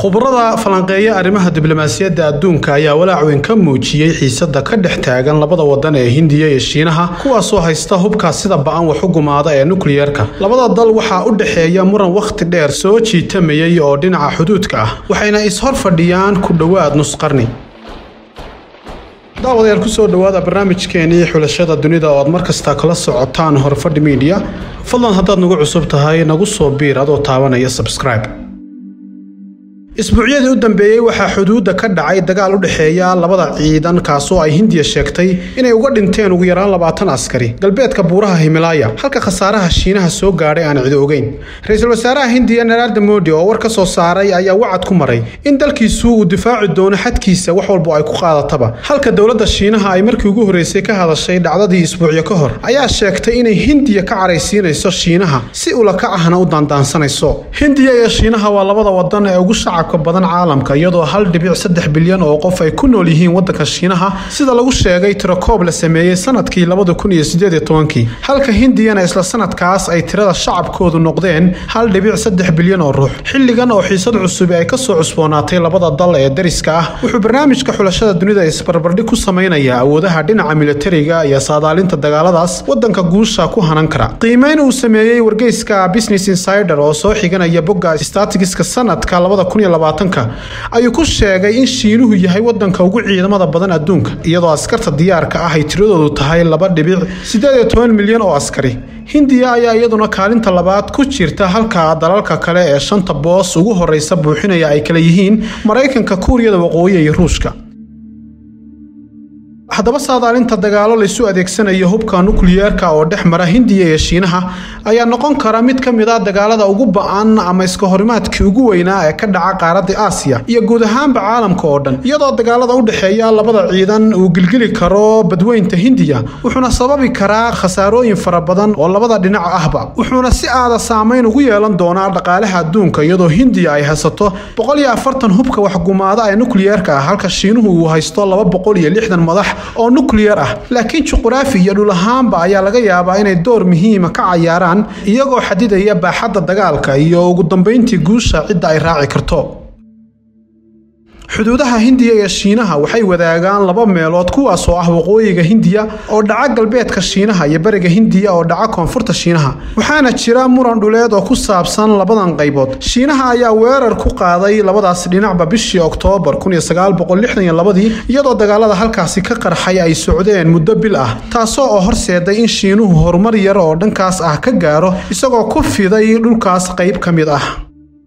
khubarada falanqeeya arrimaha diblomaasiyadda adduunka ayaa walaac weyn ka muujiyey xiisada ka dhex taagan labada wadan ee hindiya iyo shiinaha kuwaasoo haysta hubkaas sida ba-an wax u gumaada ee nukliyeerka labada dal waxaa u dhexeeya muran wakhti dheer soo jiitamayay oo dhinaca xuduudka ah waxayna is-hor fadhiyaan ku dhowaad nus qarni daawadayaal kusoo dhowaada barnaamijkeenii xulashada dunida oo aad mar kasta kala socotaan horfadhi miidiya fadlan haddaad nagu cusub tahay nagu soo biir adoo taabanaya sabscribe isbuucyadii u dambeeyey waxaa xuduudda ka dhacay dagaal u dhexeeya labada ciidan kaasoo ay hindiya sheegtay inay uga dhinteen ugu yaraan labaatan askari galbeedka buuraha himalaaya halka khasaaraha shiinaha soo gaadhay aan cidi ogeyn ra-iisul wasaaraha hindiya nararda modi oo war ka soo saaray ayaa wacad ku maray in dalkiisu uu difaaci doono xadkiisa wax walba ay ku qaadataba halka dowladda shiinaha ay markii ugu horreysay ka hadashay dhacdadii isbuucyo ka hor ayaa sheegtay inay hindiya ka caraysiinayso shiinaha si ulaka ahna u daandaansanayso hindiya iyo shiinaha waa labada wadan ee ugu shacab badan caalamka iyadoo hal dhibic saddex bilyan oo qof ay ku nool yihiin wadanka shiinaha sida lagu sheegay tirakoob la sameeyey sanadkii labada kun iyo sideed iyo tobankii halka hindiyana isla sanadkaas ay tirada shacabkoodu noqdeen hal dhibic saddex bilyan oo ruux xilligan oo xiisad cusubi ay kasoo cusboonaatay labada dal ee dariska ah wuxuu barnaamijka xulashada dunida isbarbardhig ku samaynayaa awoodaha dhinaca militariga iyo saadaalinta dagaaladaas wadanka guusha ku hanan kara qiimeyn uu sameeyey wargeyska business insider oo soo xiganaya bogga statigiska sanadka labada kun iyo ayuu ku sheegay in shiinuhu yahay wadanka ugu ciidamada badan adduunka iyadoo askarta diyaarka ah ay tiradoodu tahay laba dhibic siddeed iyo toban milyan oo askari hindiya ayaa iyaduna kaalinta labaad ku jirta halka dalalka kale ee shanta boos ugu horeysa buuxinaya ay kala yihiin maraykanka kuuriyada waqooyi iyo ruushka haddaba saadaalinta dagaalo laysu adeegsanayo hubka nukliyeerka oo dhex mara hindiya iyo shiinaha ayaa noqon kara mid ka mid a dagaalada ugu ba-an ama iska horimaadkii ugu weynaa ee ka dhaca qaaradda aasiya iyo guud ahaanba caalamka oo dhan iyadoo dagaalada u dhexeeya labada ciidan uu gilgili karo badweynta hindiya wuxuuna sababi karaa khasaarooyin fara badan oo labada dhinac ahba wuxuuna si aada saameyn ugu yeelan doonaa dhaqaalaha adduunka iyadoo hindiya ay haysato boqol iyo afartan hubka waxgumaada ee nukliyeerka ah halka shiinuhu uu haysto laba boqol iyo lixdan madax oo nukliyar ah laakiin juquraafi iyo dhul ahaanba ayaa laga yaabaa inay door muhiima ka cayaaraan iyagoo xadidaya baaxadda dagaalka iyo ugu dambayntii guusha cidda ay raaci karto xuduudaha hindiya iyo shiinaha waxay wadaagaan laba meelood kuwaasoo ah waqooyiga hindiya oo dhaca galbeedka shiinaha iyo bariga hindiya oo dhaca koonfurta shiinaha waxaana jira muran dhuleed oo ku saabsan labadan qaybood shiinaha ayaa weerar ku qaaday labadaas dhinacba bishii oktoobar iyadoo dagaalada halkaasi ka qarxay ay socdeen muddo bil ah taasoo oo horseeday in shiinuhu horumar yar oo dhankaas ah ka gaaro isagoo ku fiday dhulkaas qayb ka mid ah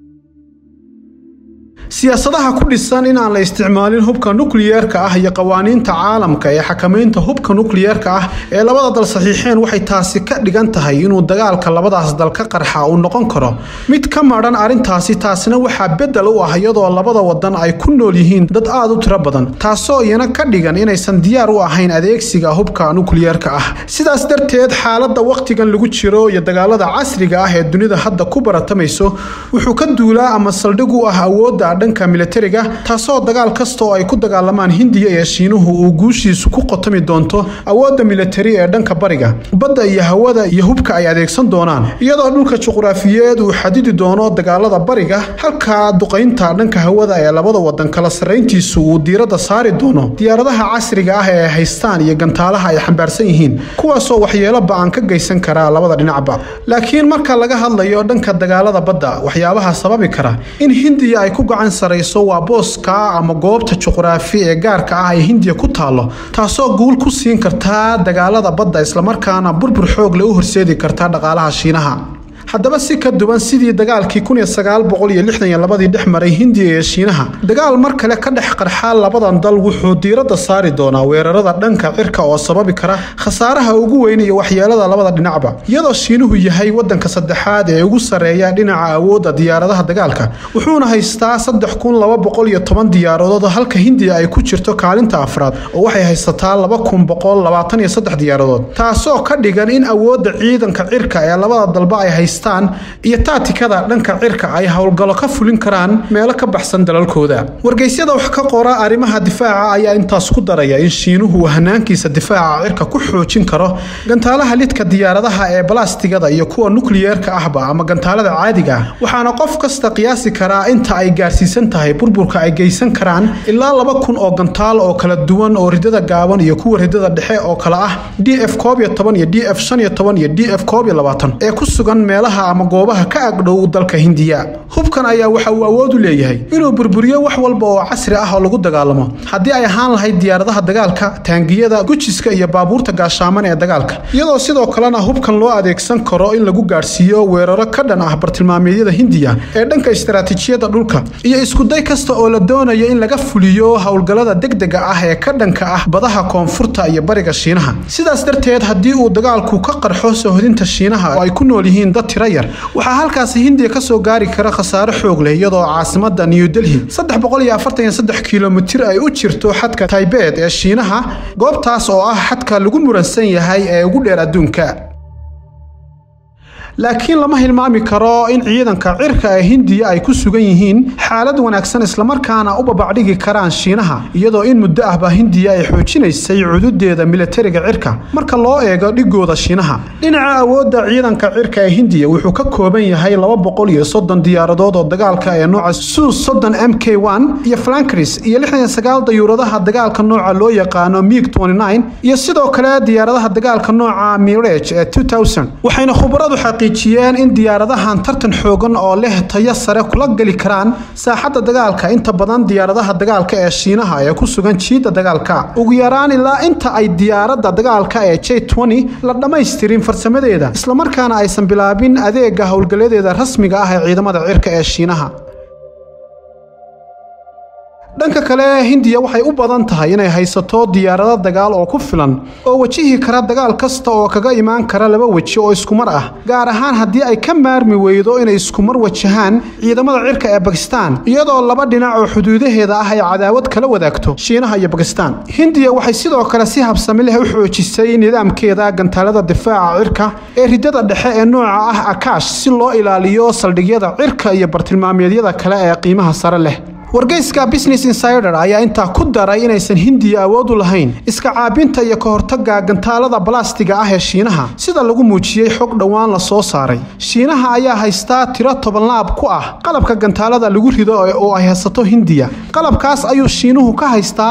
siyaasadaha ku dhisan inaan la isticmaalin hubka nukliyeerka ah iyo qawaaniinta caalamka ee xakamaynta hubka nukliyeerka ah ee labada dal saxiixeen waxay taasi ka dhigan tahay inuu dagaalka labadaas dal ka qarxa uu noqon karo mid ka madhan arrintaasi taasina waxaa bedel u ah iyadoo labada wadan ay ku nool yihiin dad aad u tiro badan taasoo iyana ka dhigan inaysan diyaar u ahayn adeegsiga hubka nukliyeerka ah sidaas darteed xaaladda wakhtigan lagu jiro iyo dagaalada casriga ah ee dunida hadda ku baratamayso wuxuu ka duulaa ama saldhig u ah awoodda dhanka militariga taasoo dagaal kasta oo ay ku dagaalamaan hindiya iyo shiinuhu uu guushiisu ku qotami doonto awoodda militari ee dhanka bariga badda iyo hawada iyo hubka ay adeegsan doonaan iyadoo dhulka juquraafiyeed uu xadidi doono dagaalada bariga halka duqaynta dhanka hawada ee labada wadan kala sarrayntiisu uu diiradda saari doono diyaaradaha casriga ah ee haystaan iyo gantaalaha ay xambaarsan yihiin kuwaasoo waxyeelo ba-an ka geysan karaa labada dhinacba laakiin marka laga hadlayo dhanka dagaalada badda waxyaabaha sababi kara in hindiya ay ku gacan sarayso waa booska ama goobta juquraafi ee gaarka ah ee hindiya ku taalo taasoo guul ku siin kartaa dagaalada badda islamarkaana burbur xoog le u horseedi karta dhaqaalaha shiinaha haddaba si ka duwan sidii dagaalkii ii dhex maray hindiya iyo shiinaha dagaal mar kale ka dhex qarxa labadan dal wuxuu diiradda saari doonaa weerarada dhanka cirka oo sababi kara khasaaraha ugu weyn iyo waxyeelada labada dhinacba iyadoo shiinuhu yahay wadanka saddexaad ee ugu sarreeya dhinaca awoodda diyaaradaha dagaalka wuxuuna haystaa diyaaradood halka hindiya ay ku jirto kaalinta afraad oo waxay haysataa diyaaradood taasoo ka dhigan in awoodda ciidanka cirka ee labada dalba ay haysa bakistan iyo taatikada dhanka cirka ay howlgallo ka fulin karaan meelo ka baxsan dalalkooda wargeysyada wax ka qora arrimaha difaaca ayaa intaas ku daraya in shiinuhu uu hanaankiisa difaaca cirka ku xoojin karo gantaalaha lidka diyaaradaha ee balastigada iyo kuwa nukliyeerka ahba ama gantaalada caadiga ah waxaana qof kasta qiyaasi karaa inta ay gaarsiisan tahay burburka ay geysan karaan ilaa laba kun oo gantaal oo kala duwan oo ridada gaaban iyo kuwa ridada dhexe oo kale ah d f koob iyo toban iyo d f shan iyo toban iyo d f koob iyo labaatan ee ku sugan meelaha ama goobaha ka agdhow dalka hindiya hubkan ayaa waxa uu awood u leeyahay inuu burburiyo wax walba oo casri ah oo lagu dagaalamo haddii ay ahaan lahayd diyaaradaha dagaalka taangiyada gujiska iyo baabuurta gaashaaman ee dagaalka iyadoo sidoo kalena hubkan loo adeegsan karo in lagu gaadhsiiyo weeraro ka dhan ah bartilmaameedyada hindiya ee dhanka istaraatiijiyada dhulka iyo iskuday kasta oo la doonayo in laga fuliyo howlgallada degdega ah ee ka dhanka ah badaha koonfurta iyo bariga shiinaha sidaas darteed haddii uu dagaalku ka qarxo sohodinta shiinaha oo ay ku nool yihiin dad tiro yar waxaa halkaasi hindiya ka soo gaari kara khasaare xoog leh iyadoo caasimada new delhi kilomitir ay u jirto xadka taybeed ee shiinaha goobtaas oo ah xadka lagu muransan yahay ee ugu dheer adduunka laakiin lama hilmaami karo in ciidanka cirka ee hindiya ay ku sugan yihiin xaalad wanaagsan islamarkaana u babacdhigi karaan shiinaha iyadoo in muddo ahba hindiya ay xoojinaysay cududeeda milatariga cirka marka loo eego dhigooda shiinaha dhinaca awoodda ciidanka cirka ee hindiya wuxuu ka kooban yahay laba boqol iyo soddon diyaaradood oo dagaalka ee nooca sus soddon m k one iyo flankris iyo lixdan sagaal dayuuradaha dagaalka nooca loo yaqaano mig iyo sidoo kale diyaaradaha dagaalka nooca mirage ee waxayna khubaradu xaqi in diyaaradahan tartan xoogan oo leh tayo sare kula geli karaan saaxadda dagaalka inta badan diyaaradaha dagaalka ee shiinaha ee ku sugan jiidda dagaalka ugu yaraan ilaa inta ay diyaaradda dagaalka ee j la dhammaystirin farsamadeeda islamarkaana aysan bilaabin adeega howlgalladeeda rasmiga ah ee ciidamada cirka ee shiinaha dhanka kale hindiya waxay u badan tahay inay haysato diyaarado dagaal oo ku filan oo wajihi kara dagaal kasta oo kaga imaan kara laba weji oo iskumar ah gaar ahaan haddii ay ka maarmi weydo inay iskumar wajahaan ciidamada cirka ee bakistan iyadoo laba dhinac oo xuduudaheeda ah ay cadaawad kala wadaagto shiinaha iyo bakistan hindiya waxay sidoo kale si habsami leh u xoojisay nidaamkeeda gantaalada difaaca cirka ee ridada dhexe ee nooca ah akaash si loo ilaaliyo saldhigyada cirka iyo bartilmaameedyada kale ee qiimaha sare leh wargeyska business insider ayaa intaa ku daray inaysan hindiya awood u lahayn iska caabinta iyo ka hortagga gantaalada balastiga ah ee shiinaha sida lagu muujiyey xog dhowaan la soo saaray shiinaha ayaa haystaa tiro tobanlaab ku ah qalabka gantaalada lagu rido oo ay haysato hindiya qalabkaas ayuu shiinuhu ka haystaa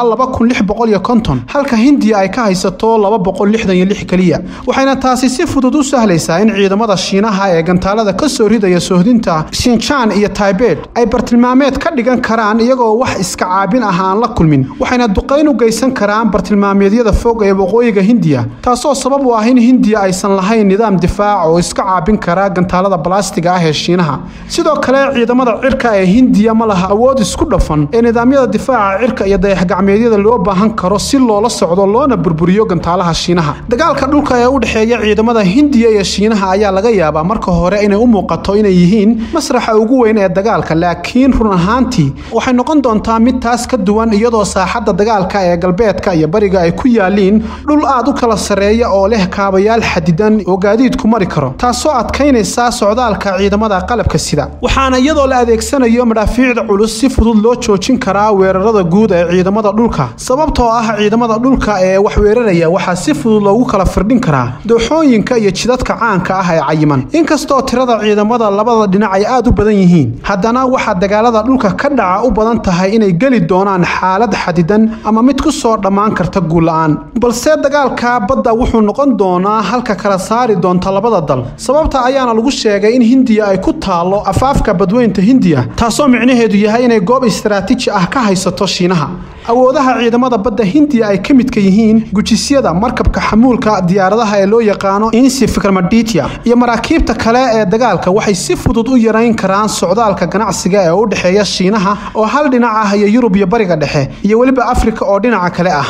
halka hindiya ay ka haysato keliya waxayna taasi si fudud u sahlaysaa in ciidamada shiinaha ee gantaalada ka soo ridaya sohdinta shinjaan iyo taibed ay bartilmaameed ka dhigan karaan iyagoo wax iska caabin ah aan la kulmin waxayna duqayn u geysan karaan bartilmaameedyada fog ee waqooyiga hindiya taasoo sabab u ah in hindiya aysan lahayn nidaam difaac oo iska caabin kara gantaalada balastiga ah ee shiinaha sidoo kale ciidamada cirka ee hindiya ma laha awood isku dhafan ee nidaamyada difaaca cirka iyo dayaxgacmeedyada loo baahan karo si loola socdo loona burburiyo gantaalaha shiinaha dagaalka dhulka ee u dhexeeya ciidamada hindiya iyo shiinaha ayaa laga yaabaa marka hore inay u muuqato inay yihiin masraxa ugu weyn ee dagaalka laakiin run ahaantii waxay noqon doontaa mid taas ka duwan iyadoo saaxadda dagaalka ee galbeedka iyo bariga ay ku yaaliin dhul aad u kala sarreeya oo leh kaabayaal xadidan oo gaadiidku mari karo taasoo adkaynaysa socdaalka ciidamada qalabka sida waxaana iyadoo la adeegsanayo madhaafiicda culus si fudud loo joojin karaa weerarada guud ee ciidamada dhulka sababtoo ah ciidamada dhulka ee wax weeraraya waxaa si fudud loogu kala firdhin karaa dooxooyinka iyo jidadka caanka ah ee cayiman inkastoo tirada ciidamada labada dhinac ay aad u badan yihiin haddana waxaa dagaalada dhulka ka dhaca u badan tahay inay geli doonaan xaalad xadidan ama mid ku soo dhammaan karta guulla'aan balse dagaalka badda wuxuu noqon doonaa halka kala saari doonta labada dal sababta ayaana lagu sheegay in hindiya ay ku taallo afaafka badweynta hindiya taasoo micnaheedu yahay inay goob istaraatiiji ah ka haysato shiinaha awoodaha ciidamada badda hindiya ay ka midka yihiin gujisyada markabka xamuulka diyaaradaha ee loo yaqaano insi fikrmaditya iyo maraakiibta kale ee dagaalka waxay si fudud u yarayn karaan socdaalka ganacsiga ee u dhexeeya shiinaha oo hal dhinac ah iyo yurub iyo bariga dhexe iyo weliba afrika oo dhinaca kale ah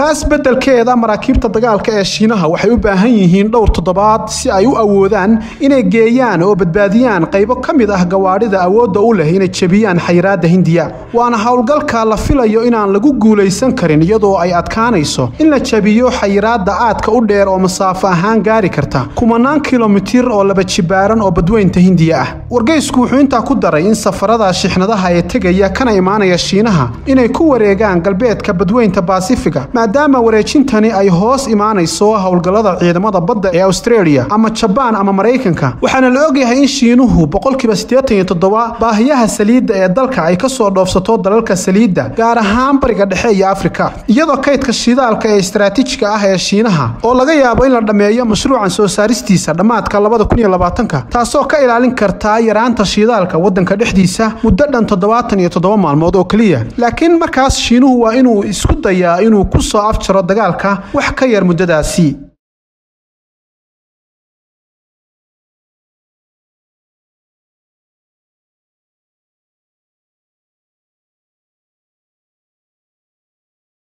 taas beddelkeeda maraakiibta dagaalka ee shiinaha waxay u baahan yihiin dhowr toddobaad si ay u awoodaan inay geeyaan oo badbaadiyaan qaybo ka mid ah gawaadhida awoodda u leh inay jebiyaan xayiraadda hindiya waana howlgalka la filayo inaan lagu guulaysan karin iyadoo ay adkaanayso in la jebiyo xayiraadda aadka u dheer oo masaafo ahaan gaari karta kumanaan kilomitir oo laba jibaaran oo badweynta hindiya ah wargeysku wuxuu intaa ku daray in safarada shixnadaha ee tegaya kana imaanaya shiinaha inay ku wareegaan galbeedka badweynta baasifiga maadaama wareejintani ay hoos imaanayso howlgallada ciidamada badda ee australia ama jabaan ama maraykanka waxaana la ogyahay in shiinuhu boqolkiiba siddeetan iyo toddoba baahiyaha saliidda ee dalka ay ka soo dhoofsato dalalka saliidda gaar ahaan bariga dhexe iyo afrika iyadoo kaydka shidaalka ee istaraatiijiga ah ee shiinaha oo laga yaabo in la dhammeeyo mashruucan soo saaristiisa dhammaadka labada kun iyo labaatanka taasoo ka ilaalin kartaa yaraanta shidaalka waddanka dhexdiisa muddo dhan toddobaatan iyo toddoba maalmood oo keliya laakiin markaas shiinuhu waa inuu isku dayaa inuu ku soo afjaro dagaalka wax ka yar muddadaasi